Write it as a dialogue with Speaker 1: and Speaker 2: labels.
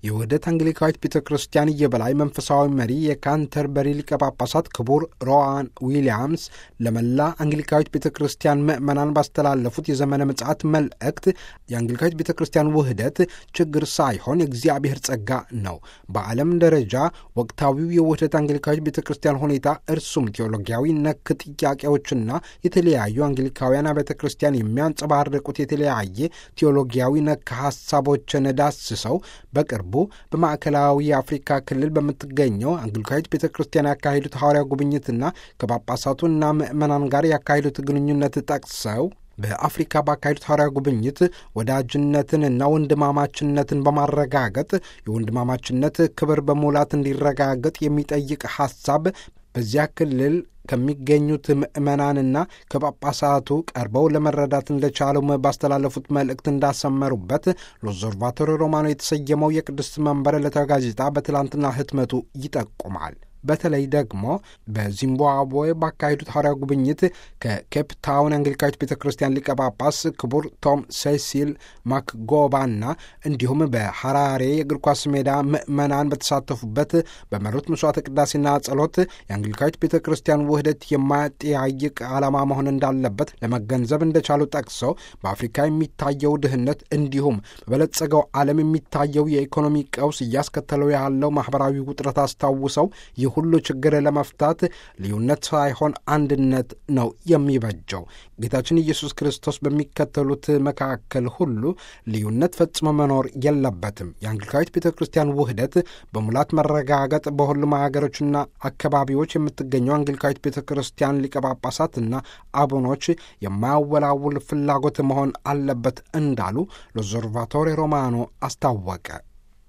Speaker 1: የውህደት አንግሊካዊት ቤተ ክርስቲያን የበላይ መንፈሳዊ መሪ የካንተርበሪ ሊቀ ጳጳሳት ክቡር ሮዋን ዊሊያምስ ለመላ አንግሊካዊት ቤተ ክርስቲያን ምዕመናን ባስተላለፉት የዘመነ ምጽአት መልእክት የአንግሊካዊት ቤተ ክርስቲያን ውህደት ችግር ሳይሆን የእግዚአብሔር ጸጋ ነው። በዓለም ደረጃ ወቅታዊው የውህደት አንግሊካዊት ቤተ ክርስቲያን ሁኔታ እርሱም ቴዎሎጊያዊ ነክ ጥያቄዎችና የተለያዩ አንግሊካውያን ቤተ ክርስቲያን የሚያንጸባርቁት የተለያየ ቴዎሎጊያዊ ነክ ሀሳቦችን ዳስሰው በቅርቡ በማዕከላዊ የአፍሪካ ክልል በምትገኘው አንግሊካዊት ቤተ ክርስቲያን ያካሄዱት ሐዋርያ ጉብኝትና ከጳጳሳቱና ምዕመናን ጋር ያካሄዱት ግንኙነት ጠቅሰው በአፍሪካ ባካሄዱት ሐዋርያ ጉብኝት ወዳጅነትንና ወንድማማችነትን በማረጋገጥ የወንድማማችነት ክብር በሙላት እንዲረጋገጥ የሚጠይቅ ሐሳብ በዚያ ክልል ከሚገኙት ምዕመናንና ከጳጳሳቱ ቀርበው ለመረዳት እንደቻለው ባስተላለፉት መልእክት እንዳሰመሩበት ሎዘርቫቶሪ ሮማኖ የተሰየመው የቅድስት መንበር ዕለታዊ ጋዜጣ በትላንትና ህትመቱ ይጠቁማል። በተለይ ደግሞ በዚምባብዌ ባካሄዱት ሐዋርያ ጉብኝት ከኬፕ ታውን አንግሊካዊት ቤተ ክርስቲያን ሊቀ ጳጳስ ክቡር ቶም ሴሲል ማክጎባና እንዲሁም በሐራሬ የእግር ኳስ ሜዳ ምዕመናን በተሳተፉበት በመሩት መስዋዕተ ቅዳሴና ጸሎት የአንግሊካዊት ቤተ ክርስቲያን ውህደት የማያጠያይቅ ዓላማ መሆን እንዳለበት ለመገንዘብ እንደቻሉ ጠቅሰው በአፍሪካ የሚታየው ድህነት እንዲሁም በበለጸገው ዓለም የሚታየው የኢኮኖሚ ቀውስ እያስከተለው ያለው ማኅበራዊ ውጥረት አስታውሰው ሁሉ ችግር ለመፍታት ልዩነት ሳይሆን አንድነት ነው የሚበጀው። ጌታችን ኢየሱስ ክርስቶስ በሚከተሉት መካከል ሁሉ ልዩነት ፈጽሞ መኖር የለበትም። የአንግሊካዊት ቤተ ክርስቲያን ውህደት በሙላት መረጋገጥ በሁሉም ሀገሮችና አካባቢዎች የምትገኘው አንግሊካዊት ቤተ ክርስቲያን ሊቀ ጳጳሳትና አቡኖች የማያወላውል ፍላጎት መሆን አለበት እንዳሉ ሎዘርቫቶሪ ሮማኖ አስታወቀ።